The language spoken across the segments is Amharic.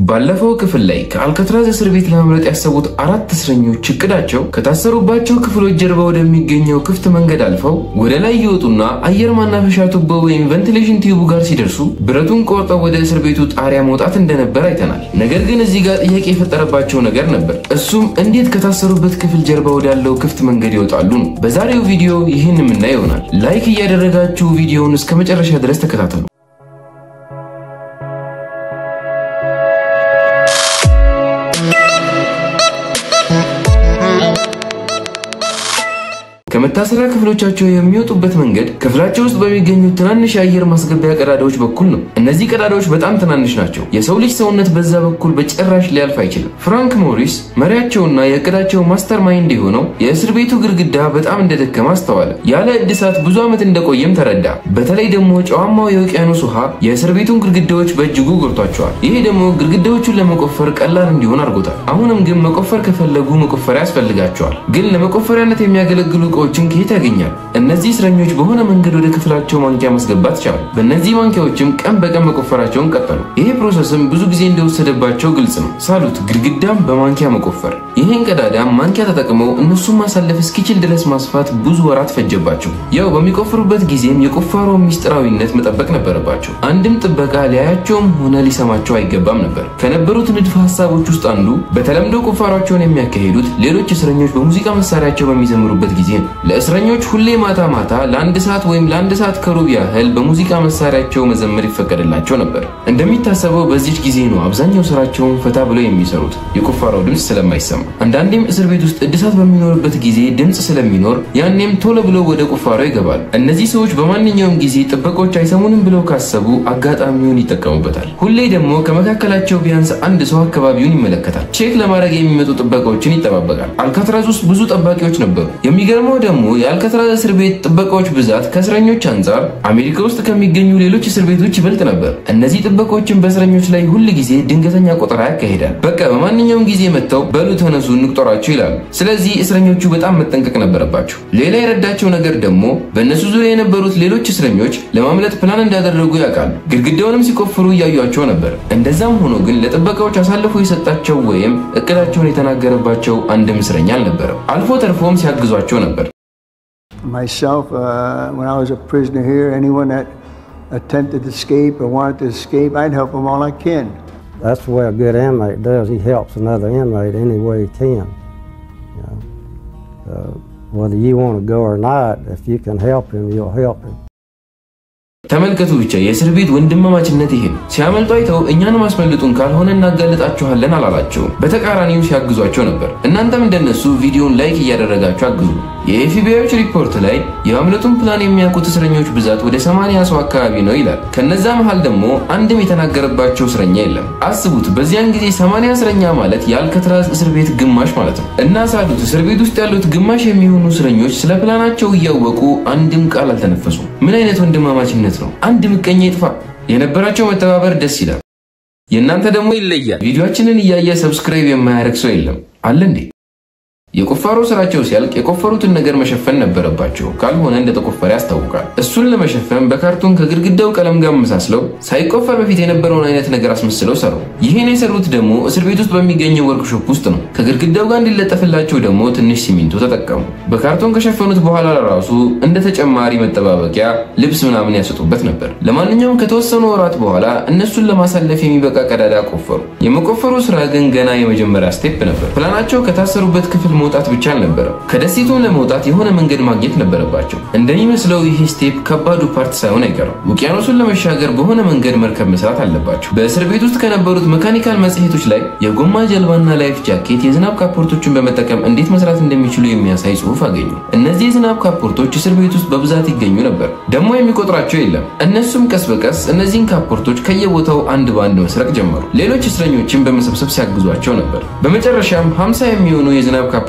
ባለፈው ክፍል ላይ ከአልካትራዝ እስር ቤት ለማምለጥ ያሰቡት አራት እስረኞች እቅዳቸው ከታሰሩባቸው ክፍሎች ጀርባ ወደሚገኘው ክፍት መንገድ አልፈው ወደ ላይ ይወጡና አየር ማናፈሻ ቱቦ ወይም ቬንቲሌሽን ቲዩቡ ጋር ሲደርሱ ብረቱን ቆርጠው ወደ እስር ቤቱ ጣሪያ መውጣት እንደነበር አይተናል። ነገር ግን እዚህ ጋር ጥያቄ የፈጠረባቸው ነገር ነበር። እሱም እንዴት ከታሰሩበት ክፍል ጀርባ ወዳለው ክፍት መንገድ ይወጣሉ ነው። በዛሬው ቪዲዮ ይህን የምናየው ይሆናል። ላይክ እያደረጋችሁ ቪዲዮውን እስከ መጨረሻ ድረስ ተከታተሉ። ከመታሰሪያ ክፍሎቻቸው የሚወጡበት መንገድ ክፍላቸው ውስጥ በሚገኙ ትናንሽ የአየር ማስገቢያ ቀዳዳዎች በኩል ነው። እነዚህ ቀዳዳዎች በጣም ትናንሽ ናቸው። የሰው ልጅ ሰውነት በዛ በኩል በጭራሽ ሊያልፍ አይችልም። ፍራንክ ሞሪስ መሪያቸውና የእቅዳቸው ማስተር ማይንድ የሆነው የእስር ቤቱ ግድግዳ በጣም እንደደከመ አስተዋለ። ያለ እድሳት ብዙ ዓመት እንደቆየም ተረዳ። በተለይ ደግሞ ጨዋማው የውቅያኖስ ውሃ የእስር ቤቱን ግድግዳዎች በእጅጉ ጎድቷቸዋል። ይሄ ደግሞ ግድግዳዎቹን ለመቆፈር ቀላል እንዲሆን አድርጎታል። አሁንም ግን መቆፈር ከፈለጉ መቆፈሪያ ያስፈልጋቸዋል። ግን ለመቆፈሪያነት የሚያገለግሉ እቃዎችን ከየት ያገኛል? እነዚህ እስረኞች በሆነ መንገድ ወደ ክፍላቸው ማንኪያ ማስገባት ቻሉ። በእነዚህ ማንኪያዎችም ቀን በቀን መቆፈራቸውን ቀጠሉ። ይሄ ፕሮሰስም ብዙ ጊዜ እንደወሰደባቸው ግልጽ ነው። ሳሉት ግድግዳም በማንኪያ መቆፈር። ይህን ቀዳዳ ማንኪያ ተጠቅመው እነሱን ማሳለፍ እስኪችል ድረስ ማስፋት ብዙ ወራት ፈጀባቸው። ያው በሚቆፍሩበት ጊዜም የቁፋሮ ሚስጥራዊነት መጠበቅ ነበረባቸው። አንድም ጥበቃ ሊያያቸውም ሆነ ሊሰማቸው አይገባም ነበር። ከነበሩት ንድፈ ሀሳቦች ውስጥ አንዱ በተለምዶ ቁፋሯቸውን የሚያካሂዱት ሌሎች እስረኞች በሙዚቃ መሳሪያቸው በሚዘምሩበት ጊዜ ነው። ለእስረኞች ሁሌ ማታ ማታ ለአንድ ሰዓት ወይም ለአንድ ሰዓት ከሩብ ያህል በሙዚቃ መሳሪያቸው መዘመር ይፈቀድላቸው ነበር። እንደሚታሰበው በዚች ጊዜ ነው አብዛኛው ስራቸውን ፈታ ብለው የሚሰሩት የቁፋሮው ድምፅ ስለማይሰማ። አንዳንዴም እስር ቤት ውስጥ እድሳት በሚኖርበት ጊዜ ድምፅ ስለሚኖር ያኔም ቶሎ ብለው ወደ ቁፋሮ ይገባሉ። እነዚህ ሰዎች በማንኛውም ጊዜ ጥበቆች አይሰሙንም ብለው ካሰቡ አጋጣሚውን ይጠቀሙበታል። ሁሌ ደግሞ ከመካከላቸው ቢያንስ አንድ ሰው አካባቢውን ይመለከታል። ቼክ ለማድረግ የሚመጡ ጥበቃዎችን ይጠባበቃል። አልካትራዝ ውስጥ ብዙ ጠባቂዎች ነበሩ። የሚገርመው ደግሞ የአልካትራዝ እስር ቤት ጥበቃዎች ብዛት ከእስረኞች አንጻር አሜሪካ ውስጥ ከሚገኙ ሌሎች እስር ቤቶች ይበልጥ ነበር። እነዚህ ጥበቃዎችን በእስረኞች ላይ ሁል ጊዜ ድንገተኛ ቆጠራ ያካሂዳል። በቃ በማንኛውም ጊዜ መጥተው በሉ ተነሱ እንቁጠራቸው ይላሉ። ስለዚህ እስረኞቹ በጣም መጠንቀቅ ነበረባቸው። ሌላ የረዳቸው ነገር ደግሞ በእነሱ ዙሪያ የነበሩት ሌሎች እስረኞች ለማምለጥ ፕላን እንዳደረጉ ያውቃሉ። ግድግዳውንም ሲቆፍሩ እያዩቸው ነበር። እንደዛም ሆኖ ግን ለጥበቃዎች አሳልፎ የሰጣቸው ወይም እቅዳቸውን የተናገረባቸው አንድም እስረኛ አልነበረም። አልፎ ተርፎም ሲያግዟቸው ነበር። Myself, uh, when I was a prisoner here, anyone that attempted to escape or wanted to escape, I'd help them all I can. That's the way a good inmate does. He helps another inmate any way he can. You know, uh, whether you want to go or not, if you can help him, you'll help him. ተመልከቱ ብቻ የእስር ቤት ወንድማማችነት ይሄ ነው። ሲያመልጡ አይተው እኛን ማስመልጡን ካልሆነ እናጋልጣችኋለን አላላቸውም። በተቃራኒው ሲያግዟቸው ነበር። እናንተም እንደነሱ ቪዲዮን ላይክ እያደረጋችሁ አግዙ። የኤፍቢአዮች ሪፖርት ላይ የማምለጡን ፕላን የሚያውቁት እስረኞች ብዛት ወደ 80 ሰው አካባቢ ነው ይላል። ከነዛ መሃል ደግሞ አንድም የተናገረባቸው እስረኛ የለም። አስቡት፣ በዚያን ጊዜ 80 እስረኛ ማለት የአልካትራዝ እስር ቤት ግማሽ ማለት ነው። እና ሳሉት እስር ቤት ውስጥ ያሉት ግማሽ የሚሆኑ እስረኞች ስለ ፕላናቸው እያወቁ አንድም ቃል አልተነፈሱም። ምን አይነት ወንድማማችነት ነው! አንድ ምቀኛ ይጥፋ። የነበራቸው መተባበር ደስ ይላል። የእናንተ ደግሞ ይለያል። ቪዲዮአችንን እያየ ሰብስክራይብ የማያደርግ ሰው የለም አለ እንዴ? የቁፋሮ ስራቸው ሲያልቅ የቆፈሩትን ነገር መሸፈን ነበረባቸው። ካልሆነ እንደተቆፈረ ያስታውቃል። እሱን ለመሸፈን በካርቶን ከግድግዳው ቀለም ጋር መሳስለው ሳይቆፈር በፊት የነበረውን አይነት ነገር አስመስለው ሰሩ። ይህን የሰሩት ደግሞ እስር ቤት ውስጥ በሚገኘው ወርክሾፕ ውስጥ ነው። ከግድግዳው ጋር እንዲለጠፍላቸው ደግሞ ትንሽ ሲሚንቶ ተጠቀሙ። በካርቶን ከሸፈኑት በኋላ ራሱ እንደ ተጨማሪ መጠባበቂያ ልብስ ምናምን ያሰጡበት ነበር። ለማንኛውም ከተወሰኑ ወራት በኋላ እነሱን ለማሳለፍ የሚበቃ ቀዳዳ ቆፈሩ። የመቆፈሩ ስራ ግን ገና የመጀመሪያ ስቴፕ ነበር። ፕላናቸው ከታሰሩበት ክፍል መውጣት ብቻ አልነበረም። ከደሴቱም ለመውጣት የሆነ መንገድ ማግኘት ነበረባቸው። እንደሚመስለው ይህ ስቴፕ ከባዱ ፓርት ሳይሆን አይቀርም። ውቅያኖሱን ለመሻገር በሆነ መንገድ መርከብ መስራት አለባቸው። በእስር ቤት ውስጥ ከነበሩት መካኒካል መጽሔቶች ላይ የጎማ ጀልባና ላይፍ ጃኬት የዝናብ ካፖርቶችን በመጠቀም እንዴት መስራት እንደሚችሉ የሚያሳይ ጽሑፍ አገኙ። እነዚህ የዝናብ ካፖርቶች እስር ቤት ውስጥ በብዛት ይገኙ ነበር። ደግሞ የሚቆጥራቸው የለም። እነሱም ቀስ በቀስ እነዚህን ካፖርቶች ከየቦታው አንድ በአንድ መስረቅ ጀመሩ። ሌሎች እስረኞችን በመሰብሰብ ሲያግዟቸው ነበር። በመጨረሻም 50 የሚሆኑ የዝናብ ካፖርቶች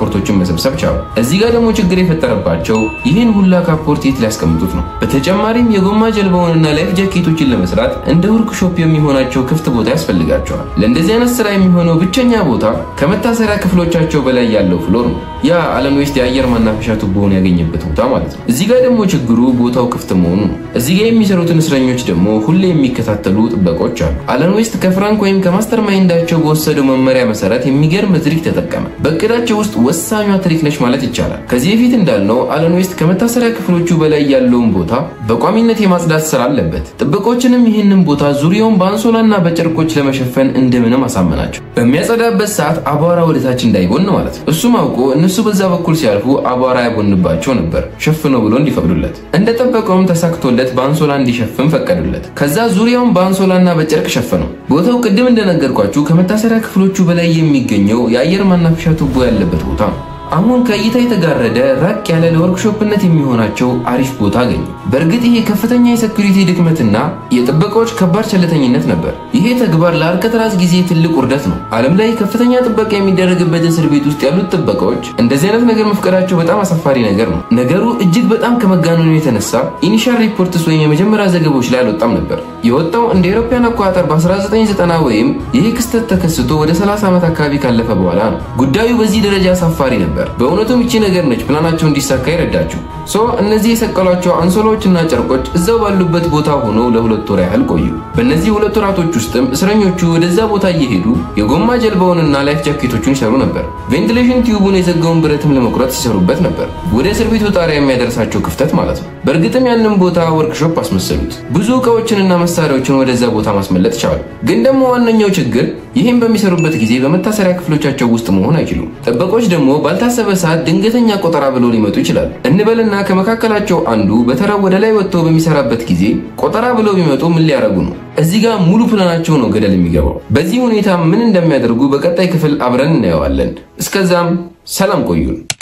ካፖርቶችን መሰብሰብ ቻሉ። እዚህ ጋር ደግሞ ችግር የፈጠረባቸው ይህን ሁላ ካፖርት የት ሊያስቀምጡት ነው? በተጨማሪም የጎማ ጀልባውንና ላይፍ ጃኬቶችን ለመስራት እንደ ወርክሾፕ የሚሆናቸው ክፍት ቦታ ያስፈልጋቸዋል። ለእንደዚህ አይነት ስራ የሚሆነው ብቸኛ ቦታ ከመታሰሪያ ክፍሎቻቸው በላይ ያለው ፍሎር ነው። ያ አለን ዌስት የአየር ማናፈሻ ቱቦውን ያገኘበት ቦታ ማለት ነው። እዚህ ጋር ደግሞ ችግሩ ቦታው ክፍት መሆኑ ነው። እዚህ ጋር የሚሰሩትን እስረኞች ደግሞ ሁሌ የሚከታተሉ ጥበቆች አሉ። አለን ዌስት ከፍራንክ ወይም ከማስተር ማይንዳቸው በወሰደው መመሪያ መሰረት የሚገርም ትሪክ ተጠቀመ። በእቅዳቸው ውስጥ ወሳኟ ትሪክ ነች ማለት ይቻላል። ከዚህ በፊት እንዳልነው አለን ዌስት ከመታሰሪያ ክፍሎቹ በላይ ያለውን ቦታ በቋሚነት የማጽዳት ስራ አለበት። ጥበቆችንም ይህንን ቦታ ዙሪያውን በአንሶላና በጨርቆች ለመሸፈን እንደምንም አሳመናቸው። በሚያጸዳበት ሰዓት አቧራ ወደታች እንዳይቦን ማለት ነው። እሱም አውቆ እነሱ በዛ በኩል ሲያልፉ አቧራ ያቦንባቸው ነበር ሸፍነው ብሎ እንዲፈቅዱለት። እንደጠበቀውም ተሳክቶለት በአንሶላ እንዲሸፍን ፈቀዱለት። ከዛ ዙሪያውን በአንሶላና በጨርቅ ሸፈነው። ቦታው ቅድም እንደነገርኳችሁ ከመታሰሪያ ክፍሎቹ በላይ የሚገኘው የአየር ማናፈሻ ቱቦ ያለበት ቦታ ነው። አሁን ከእይታ የተጋረደ ራቅ ያለ ለወርክሾፕነት የሚሆናቸው አሪፍ ቦታ አገኙ። በእርግጥ ይሄ ከፍተኛ የሴኩሪቲ ድክመትና የጥበቃዎች ከባድ ቸልተኝነት ነበር። ይሄ ተግባር ለአልከትራዝ ጊዜ ትልቅ ውርደት ነው። ዓለም ላይ ከፍተኛ ጥበቃ የሚደረግበት እስር ቤት ውስጥ ያሉት ጥበቃዎች እንደዚህ አይነት ነገር መፍቀዳቸው በጣም አሳፋሪ ነገር ነው። ነገሩ እጅግ በጣም ከመጋነኑ የተነሳ ኢኒሻል ሪፖርትስ ወይም የመጀመሪያ ዘገባዎች ላይ አልወጣም ነበር። የወጣው እንደ አውሮፓውያን አቆጣጠር በ1990 ወይም ይህ ክስተት ተከስቶ ወደ 30 ዓመት አካባቢ ካለፈ በኋላ ነው። ጉዳዩ በዚህ ደረጃ አሳፋሪ ነበር። በእውነቱም ይቺ ነገር ነች ፕላናቸው እንዲሳካ ይረዳችሁ። ሶ እነዚህ የሰቀሏቸው አንሶላዎችና ጨርቆች እዛው ባሉበት ቦታ ሆነው ለሁለት ወር ያህል ቆዩ። በእነዚህ ሁለት ወራቶች ውስጥም እስረኞቹ ወደዛ ቦታ እየሄዱ የጎማ ጀልባውንና ላይፍ ጃኬቶቹን ይሰሩ ነበር። ቬንቲሌሽን ቲዩቡን የዘጋውን ብረትም ለመቁረጥ ሲሰሩበት ነበር። ወደ እስር ቤቱ ጣሪያ የሚያደርሳቸው ክፍተት ማለት ነው። በእርግጥም ያንን ቦታ ወርክሾፕ አስመሰሉት። ብዙ እቃዎችንና መሳሪያዎችን ወደዛ ቦታ ማስመለጥ ቻሉ። ግን ደግሞ ዋነኛው ችግር ይህም በሚሰሩበት ጊዜ በመታሰሪያ ክፍሎቻቸው ውስጥ መሆን አይችሉም። ጥበቆች ደግሞ ባልታሰበ ሰዓት ድንገተኛ ቆጠራ ብለው ሊመጡ ይችላሉ። እንበልና ከመካከላቸው አንዱ በተራው ወደ ላይ ወጥቶ በሚሰራበት ጊዜ ቆጠራ ብለው ቢመጡ ምን ሊያደርጉ ነው? እዚህ ጋር ሙሉ ፕላናቸው ነው ገደል የሚገባው። በዚህ ሁኔታ ምን እንደሚያደርጉ በቀጣይ ክፍል አብረን እናየዋለን። እስከዛም ሰላም ቆዩን።